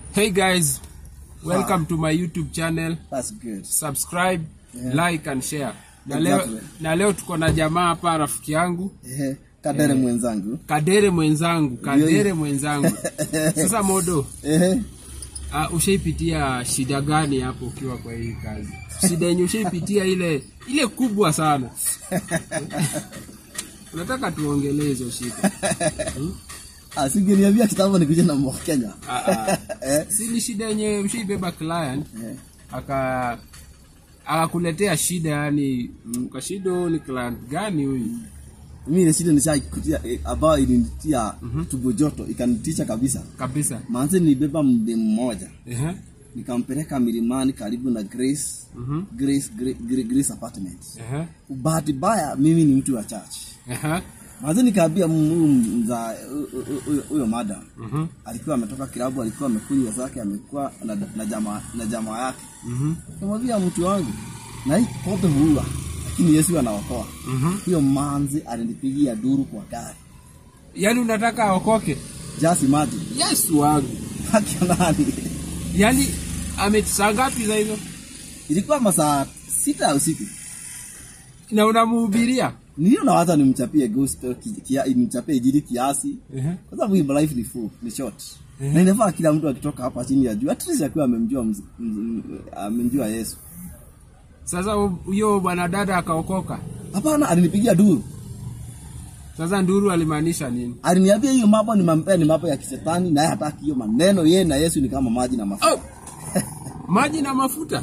Hey guys, welcome to my YouTube channel. That's good. Subscribe, Yeah. like and share. Na leo, Exactly. na leo tuko na jamaa hapa rafiki yangu Ehe, Kadere mwenzangu. Kadere mwenzangu, Kadere mwenzangu. Sasa Modo, Ehe. uh, ushaipitia shida gani hapo ukiwa kwa hii kazi? Shida yenye ushaipitia ile ile kubwa sana. Unataka tuongelee hizo shida. Ah, singeniambia kitambo nikuje na mwa Kenya. Ah, ah. Eh. Si ni shida yenye ushaibeba client Eh. aka akakuletea shida yani kwa shida huyu ni client gani huyu Mimi ile shida nishaikutia eh, ambayo ilinitia tumbo joto ikanitisha kabisa. kabisa Maanze nilibeba mde mmoja Ehe. nikampeleka milimani karibu na Grace Mhm. Grace Grace, Grace, Grace Apartments. Ehe. Bahati mbaya mimi ni mtu wa church. Ehe. Maanze nikaambia huyu mza huyo- huyo- huyo madam Mhm. alikuwa ametoka kilabu, alikuwa amekunywa zake, amekuwa na, na jamaa na jamaa yake Mhm. Kamwambia mtu wangu, na hii pombe huua, lakini Yesu anaokoa. Mhm. Huyo manzi alinipigia duru kwa gari. yaani unataka aokoke Just imagine. yesu wangu Haki ya nani? yaani amesaa ngapi za hizo Ilikuwa masaa sita ya usiku. na unamuhubiria Niliona hata nimchapie gospel ki- kia, nimchapie injili kiasi. Ehe. Kwa sababu hii life ni full, ni short. Na inafaa kila mtu akitoka hapa chini ya juu, at least akiwa amemjua mz- mz- amemjua Yesu. sasa huyo bwana dada akaokoka Hapana, alinipigia duru. sasa nduru alimaanisha nini Aliniambia hiyo mambo ni mambo ni mambo ya kisetani na yeye hataki hiyo maneno. Yeye na Yesu ni kama maji na mafuta. oh! maji na mafuta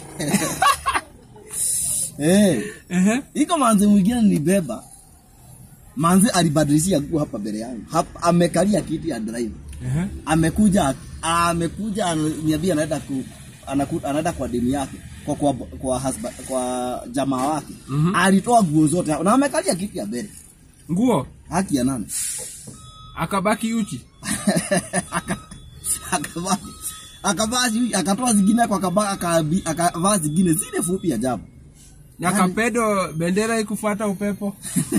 Eh. Ehe. Iko manzi mwingine nilibeba. Manzi alibadilishia nguo hapa mbele yangu. Hapa amekalia kiti ya driver. Ehe. Amekuja amekuja ananiambia anaenda ku anaku, anaenda kwa demu yake kwa kwa kwa, husband, kwa jamaa wake. Mhm. Alitoa nguo zote na amekalia kiti ya mbele. nguo Haki ya nani? akabaki uchi Aka- akavaa akavaa sijui- akatoa zingine kwa akavaa akabi- akavaa zingine zile fupi ajabu. na kapedo bendera ikufuata upepo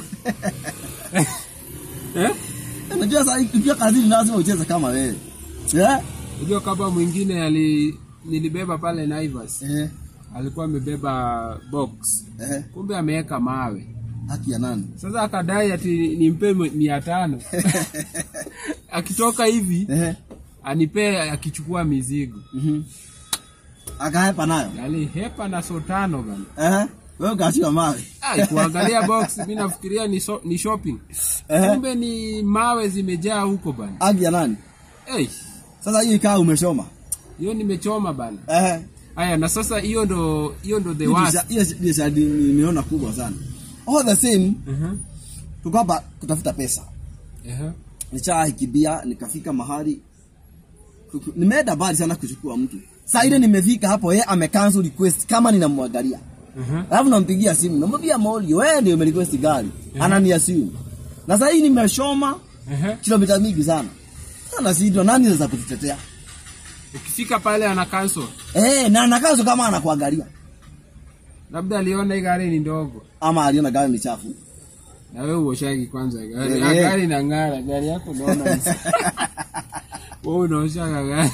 eh? Unajua sasa ukiwa kazini lazima ucheze kama wewe. Eh? Unajua kama mwingine ali nilibeba pale Naivas Eh. alikuwa amebeba box, Eh. kumbe ameweka mawe. Haki ya nani? Sasa akadai ati nimpe mi- mia tano akitoka hivi Eh. anipe akichukua mizigo, Mhm. Akahepa nayo. alihepa na so tano bana. Eh. Wewe ukashika mawe. Ai, kuangalia box mi nafikiria ni, so, ni shopping, Eh. kumbe ni mawe zimejaa huko bana. Haki ya nani? Hey, Sasa hii kaa umeshoma. hiyo nimechoma bana. Eh. Haya, na sasa hiyo ndo hiyo ndo the Hiyo worst. sha- Hiyo hiyo shadi nimeona kubwa sana. All the same Mhm. tuko hapa kutafuta pesa. Ehe. Nishahikibia nikafika mahali kuku- nimeenda mbali sana kuchukua mtu. Saa ile nimefika hapo yeye amecancel request kama ninamwangalia. Mhm. Alafu nampigia simu, namwambia Molly, wewe ndio umerequest gari. Ananiasimu. Na sasa hii nimeshoma Ehe. kilomita mingi sana. Sana sijui nani anaweza kututetea. Ukifika pale ana cancel. Eh, na anakazo kama anakuangalia. Labda aliona hii gari ni ndogo. Ama aliona gari ni chafu. Na wewe uoshagi kwanza gari. Eh, Ah, eh. gari inang'ara, gari yako unaona. ni- Wewe unaoshaga gari.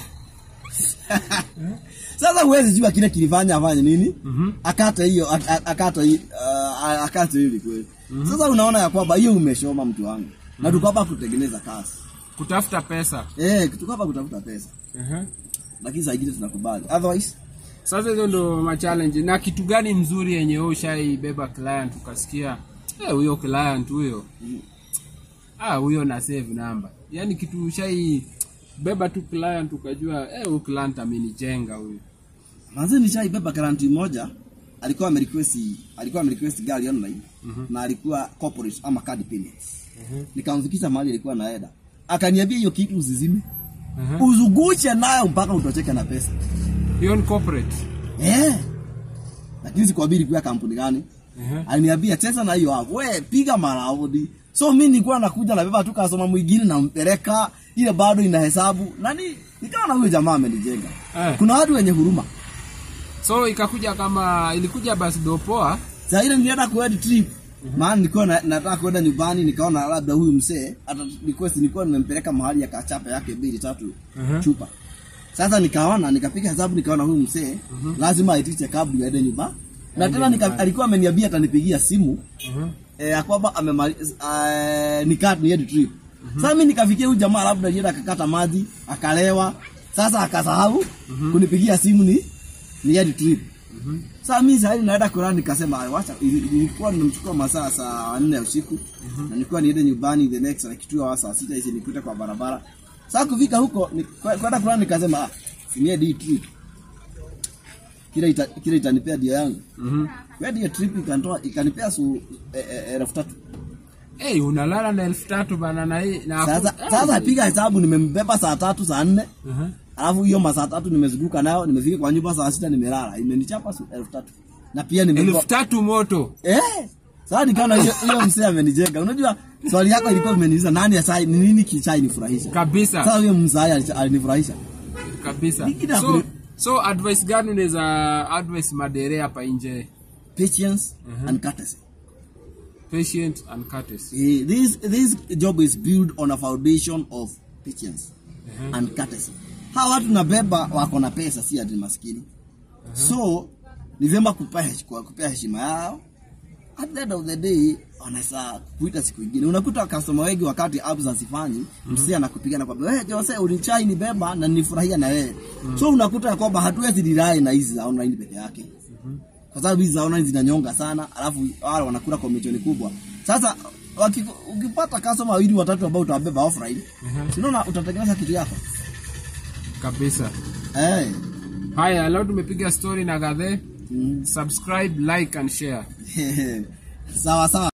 Sasa huwezi jua kile kilifanya afanye nini? Mhm. Akata hiyo ak- ak- akata hii uh, akata hivi kweli. Sasa unaona ya kwamba hiyo umeshoma mtu wangu. Na tuko hapa kutengeneza kazi. Kutafuta pesa. Eh, tuko hapa kutafuta pesa. Ehe. Lakini saa ingine tunakubali. Otherwise, Sasa hizo ndo ma challenge. Na kitu gani mzuri yenye wewe ushaibeba client ukasikia eh, huyo client huyo. Ah, huyo na save number. Yaani kitu ushai beba tu client ukajua eh, huyu client amenijenga huyu. manze nishaibeba karanti moja alikuwa amerequest alikuwa amerequest gari online na alikuwa corporate ama card payments. Nikamfikisha mahali alikuwa naenda. Akaniambia hiyo kitu usizime. Ehe. Uzuguche nayo mpaka utocheke na pesa. Hiyo ni corporate. Eh. Lakini sikwambia ilikuwa kampuni gani? Ehe. Aliniambia cheza na hiyo hapo. We piga maraudi. So mimi nilikuwa nakuja na beba tu kasoma mwingine nampeleka ile bado ina hesabu. Nani nikaona huyo jamaa amenijenga. Eh. Kuna watu wenye huruma. So ikakuja kama ilikuja basi dopoa. Saa ile nilienda kuhead trip. Maana nilikuwa na, nataka kwenda nyumbani nikaona labda huyu msee ata request nilikuwa nimempeleka mahali ya kachapa yake mbili tatu Mhm. chupa. Sasa nikaona nikapiga hesabu nikaona huyu mzee lazima aitiche kabla aende nyumba. Na tena nika, alikuwa ameniambia atanipigia simu Mhm. eh, ya kwamba amemaliza eh, nikat ni head trip. Sasa mimi nikafikia huyu jamaa labda alienda akakata maji, akalewa. Sasa akasahau kunipigia simu ni ni head trip. Sasa mimi sasa naenda kulala nikasema "Ay, wacha ili- ilikuwa nimechukua masaa saa 4 ya usiku na nilikuwa niende nyumbani the next like 2 hours saa 6 hizi nikute kwa barabara. Sasa kufika huko ni- kwa- kwenda kulala nikasema ah ni day trip. Kile ita, kile itanipea dia yangu. Mhm. Kwa hiyo trip ikanitoa ikanipea su eh, eh, elfu tatu. Hey, unalala na elfu tatu bana na hii na Sasa sasa piga hesabu nimembeba saa tatu saa nne Mhm. alafu hiyo masaa tatu nimezunguka nayo nimefika kwa nyumba saa sita nimelala imenichapa su elfu tatu na pia nimebeba elfu tatu moto eh sasa nikaona hiyo hiyo mzee amenijenga unajua swali yako ilikuwa imeniuliza nani asai ni nini kichai nifurahisha kabisa sasa huyo mzee ali- alinifurahisha kabisa Ningine so, hakuna- so advice gani unaweza advice madere hapa nje patience and courtesy patient and courtesy Eh, this this job is built on a foundation of patience and courtesy. Hawa watu nabeba wako na pesa, si ati maskini. So ni vyema kupea hesh- kwa- kupea heshima yao. At the end of the day wanaweza kuita siku ingine. Unakuta customer wengi wakati apps hazifanyi, msee anakupiga na kwambia wewe Jose ulichai ni beba na nilifurahia na wewe. So unakuta ya kwamba hatuwezi rely na hizi za online peke yake kwa sababu hizi za online zinanyonga sana, alafu wale wanakula commission kubwa. Sasa waki, ukipata customer wawili watatu ambao utawabeba offline, uh unaona utatengeneza kitu yako kabisa eh. haya leo tumepiga story na gadhe Mm. subscribe like and share sawa sawa.